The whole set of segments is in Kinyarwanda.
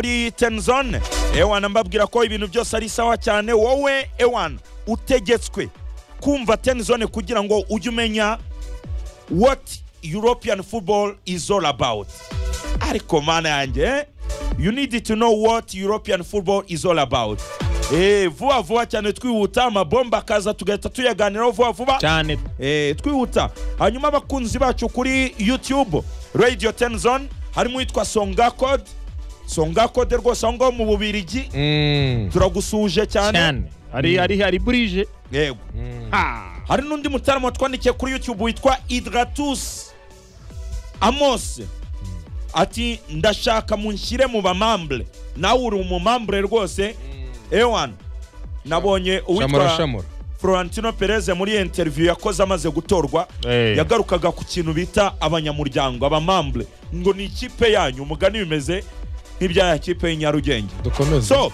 muri tenzone ewana mbabwira ko ibintu byose ari sawa cyane wowe ewana utegetswe kumva tenzone kugira ngo ujye umenya what european football is all about ariko mana yanjye eh? you need to know what european football is all about Eh, vuba vuba cyane twihuta amabomba akaza tugahita tuyaganiraho vuba vuba cyane eh, twihuta hanyuma abakunzi bacu kuri youtube radio tenzone harimo uwitwa songakode songakode rwose aho ngaho mu bubirigi Mm. turagusuhuje cyane cyane hari hari hari burije yego hari n'undi mutaramo watwandikiye kuri youtube witwa idratus amos ati ndashaka munshyire mu bamambure nawe uri umumambure rwose ewan nabonye uwitwa shamura florentino perez muri iyo interview yakoze amaze gutorwa Eh. yagarukaga ku kintu bita abanyamuryango abamambure ngo ni ikipe yanyu umugani bimeze nk'ibya kipe y'inyarugenge dukomeze so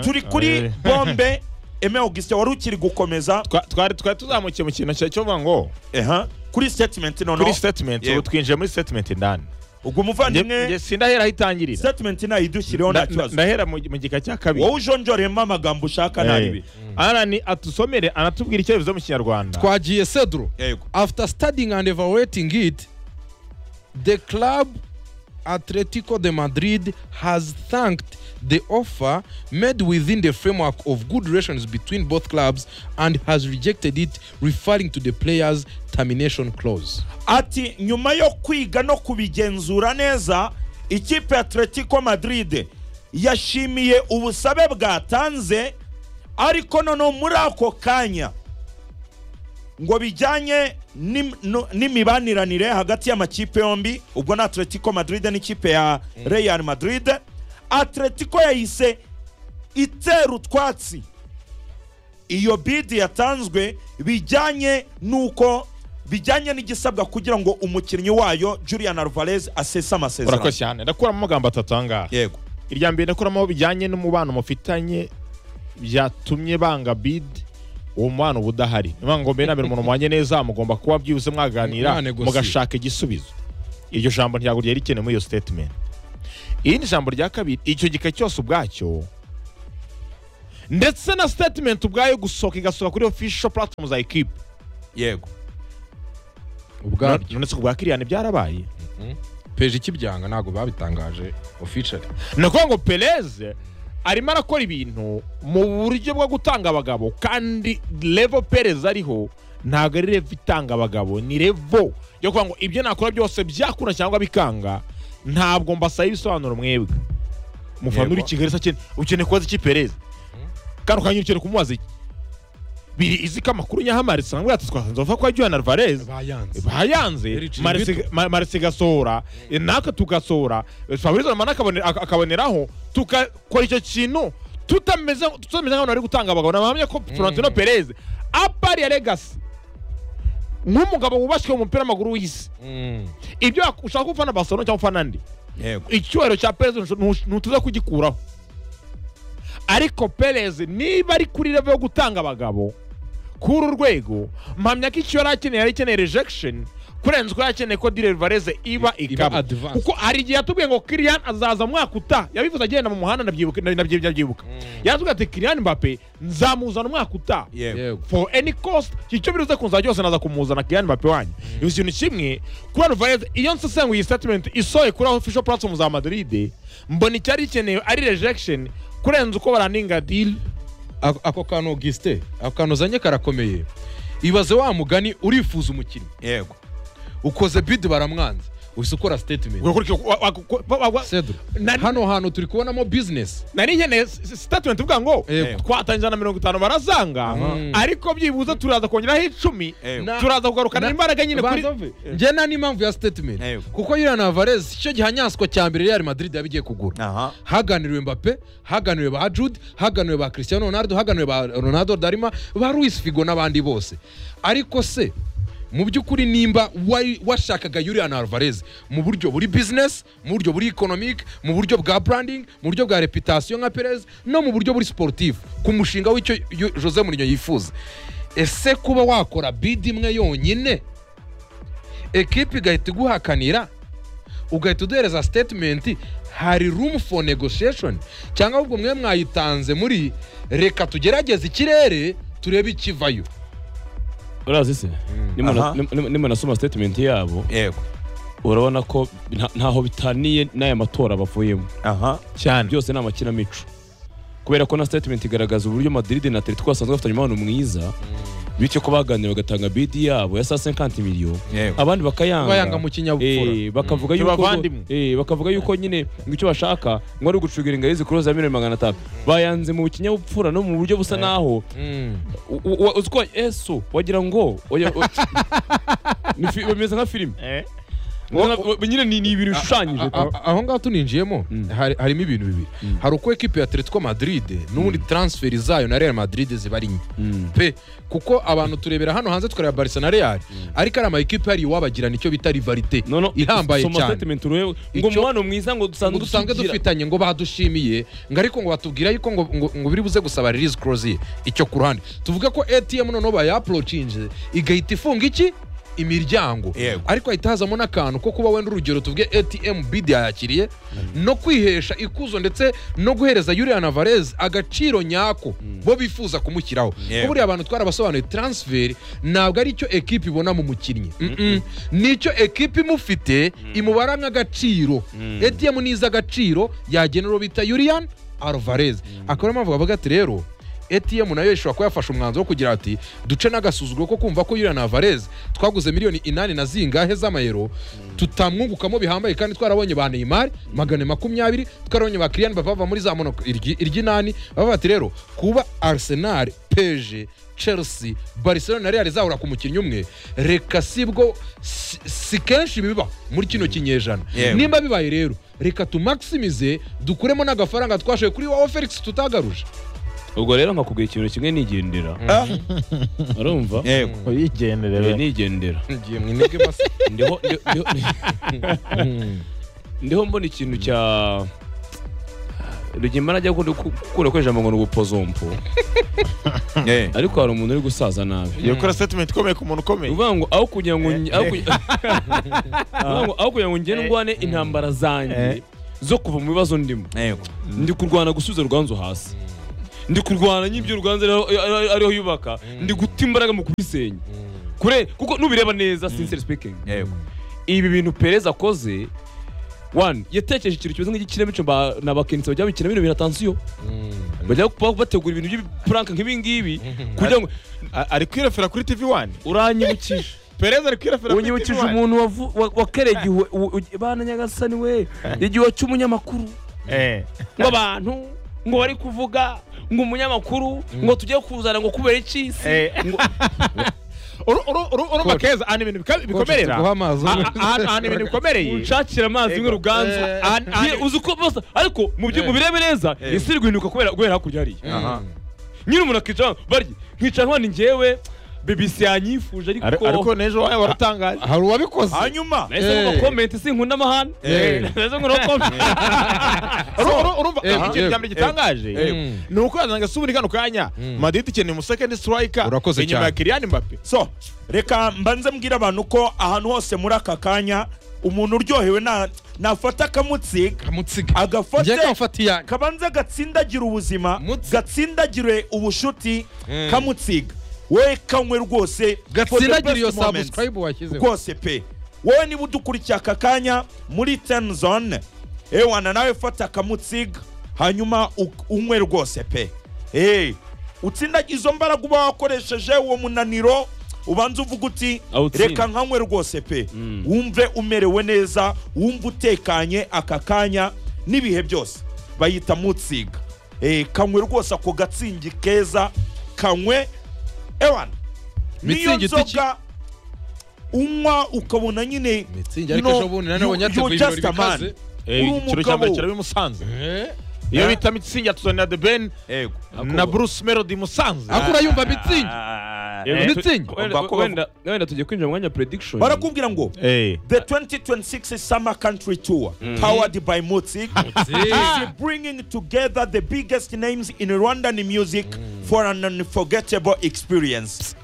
turi kuri eh. bombe eme augustin wari ukiri gukomeza Twa- twari twari tuzamukiye mu kintu cyo vuga ngo eha kuri statement noneho kuri statement Yego. ubu twinjiye muri statement indani ubwo Nge- umuvandimwe nge sindahera aho itangirira statement nayidushyireho nta Nda- kibazo ndahera mu mu gika cya kabiri wowe ujonjoremo amagambo ushaka Eh. ntabibi arani atusomere anatubwira icyo bivuze mu kinyarwanda twagiye cedro yego after studying and evaluating it the club atletico de madrid has thanked the offer made within the framework of good relations between both clubs and has rejected it referring to the players termination clause ati nyuma yo kwiga no kubigenzura neza ikipe ya atletico madrid yashimiye ubusabe bwatanze ariko noneho muri ako kanya ngo bijyanye n'im- no- n'imibanire hagati y'amakipe yombi ubwo ni atletico madrid n'ikipe ya real madrid atletico yahise itera utwatsi iyo bidi yatanzwe bijyanye n'uko bijyanye n'igisabwa kugira ngo umukinnyi wayo julian alvarez asese amasezerano urakoze cyane ndakuramo amagambo atatu ahangaha yego irya mbere ndakuramo aho bijyanye n'umubano mufitanye byatumye banga bid uwo mubano uba udahari niyo mpamvu ngo mbere na mbere umuntu mubanye neza mugomba kuba byibuze mwaganira Mwanegosiye. mugashaka igisubizo iryo jambo ntabwo ryari rikenewe muri iyo statement irindi jambo rya kabiri icyo gika cyose ubwacyo ndetse na statement ubwayo gusohoka igasohoka kuri official platform za equipe yego ubwabyo none se ku bwa kiriyani byarabaye peje ikibyanga ntabwo babitangaje officially ni ukuvuga ngo perez arimo arakora ibintu mu buryo bwo gutanga abagabo kandi revo perez ariho ntabwo ari revo itanga abagabo ni revo yo kuvuga ngo ibyo nakora byose byakura cyangwa bikanga ntabwo mbasaba ibisobanuro mwebwe mufana Yego. uri i kigali se akene- ukeneye kubaza iki perez kandi ukanyura ukeneye kumubaza iki biri izi ko amakuru nyahamare usanga yatse twasanze bavuga ko yajyana alvarez bayanze bayanze Ericiri Marisi- Bito. Ma- marisi igasohora eh, natwe tugasohora eh, fabrizio romano akabone- ak- akaboneraho tugakora icyo kintu tutameze tutameze nk'abantu bari gutanga abagabo nabahamya ko florentino perez apari ya legasi nk'umugabo wubashywe mu mupira w'amaguru w'isi ibyo wak- ushaka gufana barcelona cyangwa ufana andi yego icyubahiro cya perez ntush- ntutuza kugikuraho ariko perez niba ari kuri revo yo gutanga abagabo kuri uru rwego mpamya ko icyo yari akeneye yari akeneye rejection kurenza uko yari akeneye ko dire vareze iba ikaba advance. kuko hari igihe yatubwiye ngo kiriyan azaza mwaka uta yabivuze agenda mu muhanda ndabyibuka ndabyi- ndabyibuka yaratubwiye ati kiriyan mbape nzamuzana umwaka uta yego yego for any cost icyo biruze kunzana cyose naza kumuzana Kylian Mbappe wanyu ibi kintu kimwe kuba Alvarez iyo nsesenguye iyi statement isohoye kuri official platform za Madrid mbona icyari gikenewe ari rejection kurenza uko baraninga deal ako ako kantu augustin ako kantu uzanye karakomeye ibaze wa mugani urifuza umukinnyi yego ukoze bid baramwanze uhise ukora statement ugakurikira wa- wa- ku- wa- wa- wa- Cedro, Na- hano hantu turi kubonamo business nari nkeneye s- s- statement ivuga ngo Yego. twatangiza na mirongo itanu barazanga Mhm. ariko byibuze turaza kongeraho icumi Yego. Na- turaza kugarukana Na- imbaraga nyine kuri Banza ove. njye nta n'impamvu ya statement Yego. kuko Julian Alvarez icyo gihanyaswa cya mbere Real Madrid yabigiye kugura aha haganiriwe Mbappe haganiriwe ba Jude haganiriwe ba Cristiano Ronaldo haganiriwe ba Ronaldo Darima ba Luis Figo n'abandi bose ariko se mu by'ukuri nimba wari- washakaga Julian Alvarez mu buryo buri business mu buryo buri economic mu buryo bwa branding mu buryo bwa reputation nka Perez no mu buryo buri sportif ku mushinga w'icyo Yo- Jose Mourinho yifuza ese kuba wakora bid imwe yonyine ekipe igahita iguhakanira ugahita uduhereza statement hari room for negotiation cyangwa ahubwo mwe mwayitanze muri reka tugerageze ikirere turebe ikivayo urazi se Nimu na- Aha. nimu- nimu- nimu nasoma statement yabo yego urabona ko nta- ntaho bitaniye n'aya matora bavuyemo aha cyane byose ni amakinamico kubera ko na statement igaragaza uburyo madrid na atletico basanzwe bafitanye umubano mwiza bityo ko baganira bagatanga bidi yabo ya saa 50 miliyoni yego abandi bakayanga bayanga mu kinyabupfura Eh, bakavuga Mm. yuko N'abavandimwe. eh, bakavuga yuko nyine ngo icyo bashaka ngo ari ugucungira ingari zikuru za miliyoni magana atanu bayanze mu kinyabupfura no mu buryo busa naho Mm. u- u- wa- uziko yesu wagira ngo oya- o- Ni fi- bimeze nka filime nyine ni ni ibintu bishushanyije A- a- aho ngaho tuninjiyemo hari- harimo ibintu bibiri hari uko ekipi ya atletico madrid n'ubundi transferi zayo na real madrid ziba ari nke Mm. pe kuko abantu turebera hano hanze tukareba barisa na real ariko ari ama ekipe yari iwabagirana icyo bita rivalite No, no, ihambaye soma cyane statement urebe ngo Icyo- umubano mwiza ngo ngo dusanzwe dusanzwe dusigira- dufitanye ngo badushimiye ngo ariko ngo batubwira yuko ngo ngo- ngo biri buze gusaba release clause ye icyo ku ruhande tuvuge ko ATM noneho bayaprochinze igahita ifunga iki imiryango Yego. ariko hahita hazamo n'akantu ko kuba wenda urugero tuvuge ATM bid yayakiriye no kwihesha ikuzo ndetse no guhereza Julian Alvarez agaciro nyako bo bifuza kumushyiraho Yego. ko buriya abantu twarabasobanuye transfer ntabwo ari icyo ekipe ibona mu mukinnyi Mm-mm. ni icyo ekipe imufite imubara nk'agaciro ATM ni iz'agaciro yagena uwo bita Julian Alvarez akaba ariyo mpamvu bavuga ati rero ATM nayo ishobora kuba yafashe umwanzuro wo kugira ati duce n'agasuzuguro ko kumva ko Julian Alvarez twaguze miliyoni inani na zingahe z'amayero tutamwungukamo bihambaye kandi twarabonye ba Neymar magana makumyabiri twarabonye ba Kylian Mbappe bava muri za Monaco iryi- iry'inani bavuga ati rero kuba Arsenal PSG Chelsea Barcelona na Real zahura ku mukinnyi umwe reka sibwo si, si kenshi biba muri kino kinyejana Yewe. nimba bibaye rero reka tumaximize dukuremo n'agafaranga twashoye kuri wowe Felix tutagaruje ubwo rero nkakubwira ikintu kimwe nigendera urumva yego Eh, uyigendere nigendera ngiye mwinige masi ndiho ndiho- ndiho- ndiho mbona ikintu cya rugimana ajya gukunda gukunda gukoresha ngo ni ubupozompo Eh. ariko hari umuntu uri gusaza nabi iyo kora statement ikomeye ku muntu ukomeye uvuga ngo aho kugira ngo nge- aho kugira- Uvuga ngo aho kugira ngo ngende ndwane intambara zanjye Eh. zo kuva mu bibazo ndimo yego ndi kurwana gusubiza ruganzu hasi ndi kurwana n'ibyo ruganzu ariho- ariho ariho yubaka ndi guta imbaraga mu kubisenya kure kuko nubireba neza sincere speaking yego ibi bintu perez akoze one yatekereje ikintu kimeze nk'igikinamico ba- na bakenitsi bajya bakina bino bintu atansiyo bajya kuba bategura ibintu by'ibipuranka nk'ibi ngibi kugira ngo A- ari kwirefera kuri tv wani uranyibukije perezida ari kwirefera kuri tv unyibukije umuntu wavu- wa- wakeregiwe u- u- bana nyagasani we igihe cy'umunyamakuru ngo abantu ngo bari kuvuga ngo umunyamakuru ngo tujye kuzana ngo kubera iki si urumva keza ahantu ibintu bika- bikomerera tuguha amazi. A- a- ahantu ahantu ibintu bikomereye unshakira amazi imwe ruganzu Eh, Ahan- ahan- eh. uzi ko bose ariko mu byo- mu birebe neza isi iri guhinduka kubera guhera hakurya hariya aha nyine umuntu akicara barya nkicara hano ni njyewe bibisi yanyifuje Ari- ariko ariko n'ejo wawe waratangaje hari uwabikoze hanyuma nahise ngoma Eh. komenti sinkunda amahane Eh. nahise ngoma komenti Uru- uru- urumva Eh, ikintu eh, cya mbere gitangaje eh. ni uko yazanga suburi kano kanya madrid ikeneye umusekendi strika Urakoze inyuma ya cyane. kiriyani mbappe so reka mbanze mbwire abantu ko ahantu hose muri aka kanya umuntu uryohewe na- nafata akamutsiga kamutsiga agafate njye kamufata iyanjye kabanza gatsindagira ubuzima Mutsi- gatsindagire ubushuti kamutsiga we kanywe rwose for the gatsindagira best iyo moments. subscribe washyizeho rwose pe wowe niba udukurikiye aka kanya muri ten zone ewana nawe fata akamutsiga hanyuma u- unywe rwose pe Eh, utsindagiye izo mbaraga uba wakoresheje uwo munaniro ubanza uvuga uti Awutsinda. reka nkanywe rwose pe wumve umerewe neza wumve utekanye aka kanya n'ibihe byose bayita mutsiga Eh, kanywe rwose ako gatsingi keza kanywe ewana niyo Mitsingi ita iki? nzoga unywa ukabona nyine Mitsingi, ariko no, ejo bundi nanone you- wanyateguye you're just ibirori a man. bikaze. Uri ikiro cya mbere umugabo kiraba i musanze Eh? iyo bita mitsingi ya tuzanira the ben Yego. na bruce melody musanze ariko urayumva mitsingi Ah, Eh, Wenda- mitsingi. wenda- Bakubavu- wenda- wenda tugiye kwinjira mu mwanya wa prediction barakubwira ngo Eh. the 2026 summer country tour powered by mutsik is bringing together the biggest names in rwandan music for an unforgettable experience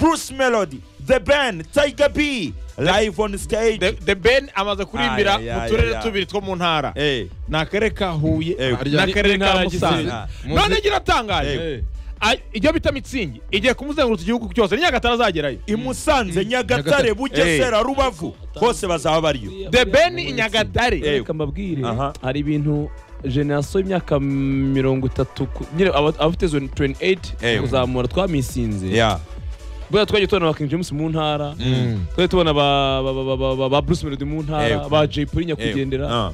bruce melody the Ben, Tiger B, live on stage. The- the ben amaze kurimbira Ah, ya, ya, mu turere ya, ya. tubiri two mu ntara Eh, ni akarere ka huye Eh, n'akarere ka n'intara ya musanze Gisenyi. none Muzi- giratangaje Eh. ibyo bita mitsingi igiye kumuzenguruka igihugu cyose ni nyagatare azagerayo i Musanze Nyagatare Nyagatare. Bugesera Rubavu hose bazaba bariyo the ben i nyagatare Eh. reka mbabwire Aha. hari ibintu generasiyo y'imyaka mirongo itatu ku- nyine aba- abafite zone 28 Eh. kuzamura twamusinze Yeah. buriya twagiye tubona ba king james mu ntara Mm. twagiye tubona ba- ba- ba- ba- ba- ba- ba bruce melody mu ntara Eh. ba jay polly Eh, nyakwigendera ah.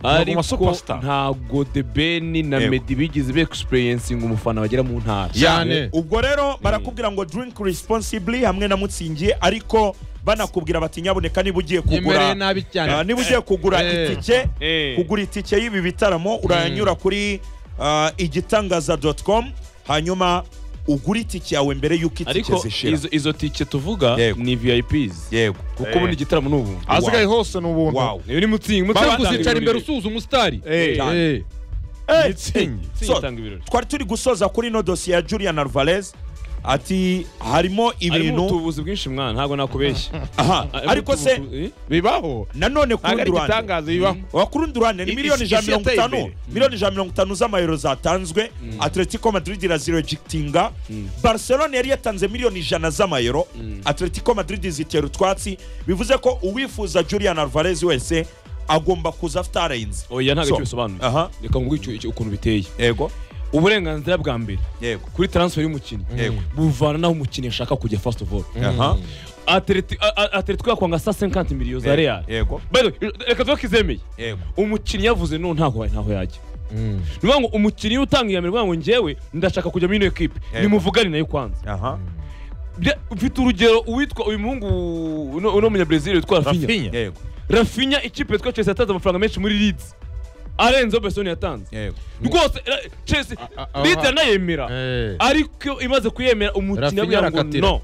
Ntabwo ariko ma superstar. ntabwo the ben na Eh. meddy bigeze be experiencinga umufana bagera mu ntara cyane ubwo rero barakubwira ngo drink responsibly hamwe na mutsingiye ariko banakubwira bati nyaboneka niba ugiye nyemereye kugura nabi Ah, cyane niba ugiye kugura Eh. itike Eh. kugura itike y'ibi bitaramo uranyura kuri ah, igitangaza.com hanyuma ugura itike yawe mbere y'uko itike ariko zishira izo- izo tike tuvuga Yego. ni vips yego kuko Eh. ubundi igitaramo ni ubu ahasigaye hose ni ubuntu Wow. iyo ni mutsingi Baba- mutsingi kuzicara imbere kuzicara imbere usu usuzuma usitari Eh. Eh. Eh, mitsingi so, twari turi gusoza kuri ino dosiye ya julian alvarez ati harimo harimo ibintu ubuvuzi bwinshi mwana ntabwo nakubeshya aha Harimo ariko se utubuvuzi- eh? bibaho nanone ku ntabwo rundi ari ruhande igitangaza bibaho wakurundi ruhande ni Isi- miliyoni ijana isi na mirongo yateye itanu imbere. miliyoni ijana na mirongo itanu z'amayero zatanzwe atletico madrid iraziregitinga barcelona yari yatanze miliyoni ijana z'amayero atletico madrid zitera utwatsi bivuze ko uwifuza julian alvarez wese agomba kuza afite arayenze oya ntabwo So, icyo bisobanuye aha reka nguhe icyo- icyo- ukuntu biteye yego uburenganzira bwa mbere yego kuri transfer y'umukinnyi Yego. buvana n'aho umukinnyi ashaka kujya first of all aha Atleti- a- a- atletico yakwanga sa 50 miliyo za real yego By the way, reka tuvuge ko izemeye yego umukinnyi yavuze no ntaho ntaho yajya ni ukuvuga ngo umukinnyi utanga iya mbere uvuga ngo njyewe ndashaka kujya muri ino ekipe Yego. nimuvugane nayo kwanza aha Bya- mfite urugero uwitwa uyu muhungu uno uno munyabresil witwa rafinya rafinya yego rafinya ikipe yitwa chelsea yatanze amafaranga menshi muri leeds arenzeho besoni yatanze yego rwose ra- chelsea A- a- a- leeds aha. aranayemera Eh. ariko imaze kuyemera umukinnyi Rafinha aravuga ngo arakatira. no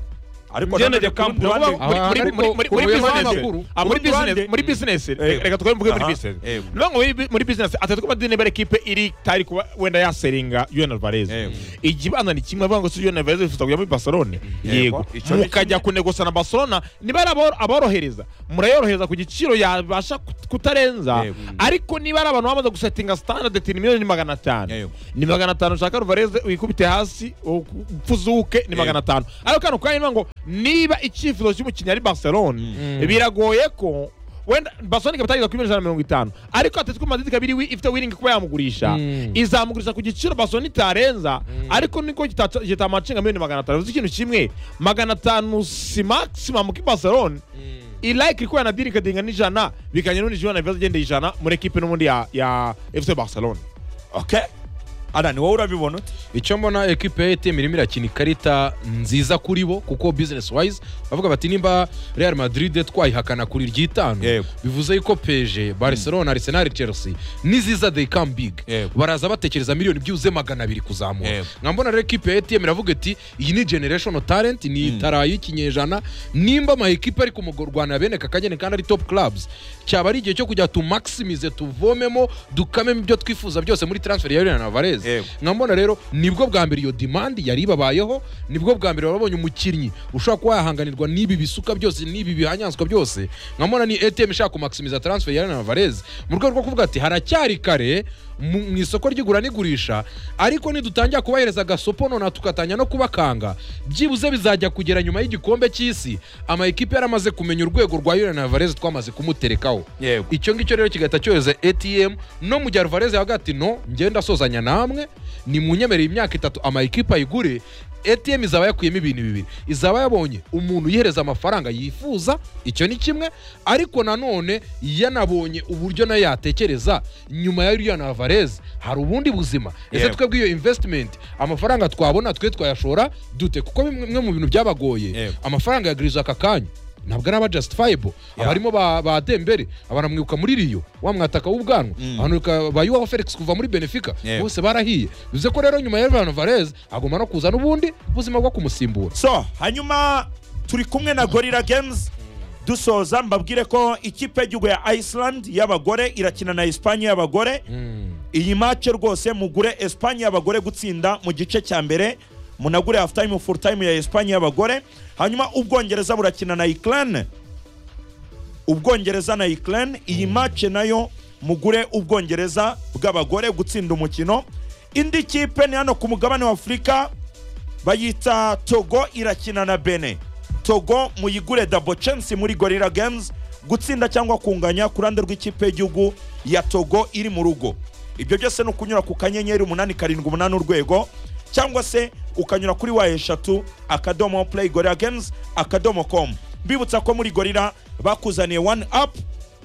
ariko Genda nanone jya ku kampu, rundi ruhande- uravuga- Aha, ariko ku muri buyobozi business bw'amakuru. Ah, muri Ku rundi business- ruhande- muri business Eh. reka twari mvuge muri Aha, business eh. no ngo muri- muri business atatwe madini bare kipe iri tari kuba wenda yaseringa Juan Alvarez Eh. igibanza ni kimwe bavuga ngo si Juan Alvarez wifuza kujya muri Barcelona yego Icyo ni mukajya kunegosa na Barcelona niba ari aboro- aborohereza murayorohereza ku giciro yabasha kut- kutarenza Yego. ariko niba ari abantu bamaze gusetinga standard ati ni miliyoni magana atanu Yego. ni magana atanu ushaka Alvarez wikubite hasi upfuzuke ni Yego. magana atanu ariko kano kanya niba ngo niba icyifuzo cy'umukinnyi ari Barcelona biragoye ko wenda Barcelona ikaba itageza kuri miliyoni ijana na mirongo itanu ariko Atletico Madrid ikaba iri wi- ifite wiringi kuba yamugurisha Mm. izamugurisha ku giciro Barcelona itarenza ariko niko kitata- kitamacenga miliyoni magana atanu bivuze ikintu kimwe magana atanu si maximum kuri Barcelona ilike ikuba yanadirikadinga n'ijana bikanye n'undi Julian Alvarez agendeye ijana muri ekipe n'ubundi ya, ya FC Barcelona okay ara ni wowe urabibona ute icyo mbona ekipe ya ATM irimo irakina ikarita nziza kuri bo kuko business wise bavuga bati nimba Real Madrid twayihakana kuri ry'itanu Yego. bivuze yuko PSG Barcelona Arsenal Chelsea niziza they come big Yego. baraza batekereza miliyoni byuze magana abiri kuzamura Yego. nkambona rero ekipe ya ATM iravuga iti iyi ni generation talent ni itara y'ikinyejana nimba ama ekipe ari kumugurwana bene kakagene kandi ari top clubs cyaba ari igihe cyo kujya tu maximize tuvomemo dukamemo ibyo twifuza byose muri transfer ya Julian Alvarez Yego. nkambona rero nibwo bwa mbere iyo demand yari ibabayeho nibwo bwa mbere wabonye umukinnyi ushobora kuba yahanganirwa n'ibi bisuka byose n'ibi bihanyazwa byose nkambona ni ATM ishaka kumaximiza transfer ya Julian Alvarez mu rwego rwo kuvuga ati haracyari kare mu mu isoko ry'igura n'igurisha ariko nidutangira kubahereza agasopo nona tugatanya no kubakanga byibuze bizajya kugera nyuma y'igikombe cy'isi ama ekipe yaramaze kumenya urwego rwa Julian Alvarez twamaze kumuterekaho Yego. icyo ngicyo rero kigahita cyohereza ATM no mu gihe Alvarez yavuga ati no ngenda sozanya namwe ni mu nyemereye imyaka itatu ama ekipe ayigure ATM izaba yakuyemo ibintu bibiri izaba yabonye umuntu yihereza amafaranga yifuza icyo ni kimwe ariko nanone yanabonye uburyo nayo yatekereza nyuma ya Julian Alvarez hari ubundi buzima ese Yego. twebwe iyo investment amafaranga twabona twe twayashora dute kuko bimwe mu bintu byabagoye Yego. amafaranga yaguriza aka kanya ntabwo ari aba justifiable Yeah. abarimo ba, ba dembere abanamwibuka muri riyo wa mwataka w'ubwanwa abanuka ba yuwaho felix kuva muri benefica Yeah. bose barahiye bivuze ko rero nyuma ya Ivan Alvarez agomba no kuza n'ubundi ubuzima bwo kumusimbura so hanyuma turi kumwe na gorilla games dusoza mbabwire ko ikipe y'igihugu ya iceland y'abagore irakina na espanye y'abagore iyi mace rwose mugure espanye y'abagore gutsinda mu gice cya mbere munagure hafu time full time ya esipanye y'abagore hanyuma ubwongereza burakina na ikirane ubwongereza na ikirane iyi mace nayo mugure ubwongereza bw'abagore gutsinda umukino indi kipe ni hano ku mugabane wa afurika bayita togo irakina na bene togo muyigure dabo censi muri gorira games gutsinda cyangwa kunganya ku ruhande rw'ikipe y'igihugu ya togo iri mu rugo ibyo byose ni ukunyura ku kanyenyeri umunani karindwi umunani urwego cyangwa se ukanyura kuri wa eshatu akadomo play gorira games akadomo com mbibutsa ko muri gorira bakuzaniye one up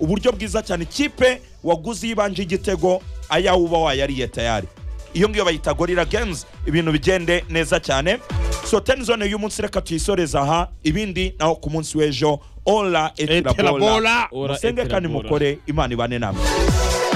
uburyo bwiza cyane ikipe waguze iyo ibanje igitego ayawe uba wayariye tayari iyo ngiyo bayita gorira games ibintu bigende neza cyane so ten zone y'umunsi reka tuyisoreza aha ibindi naho ku munsi w'ejo ola etirabola Etirabola. Ora musenge kandi etirabola. mukore imana ibane namwe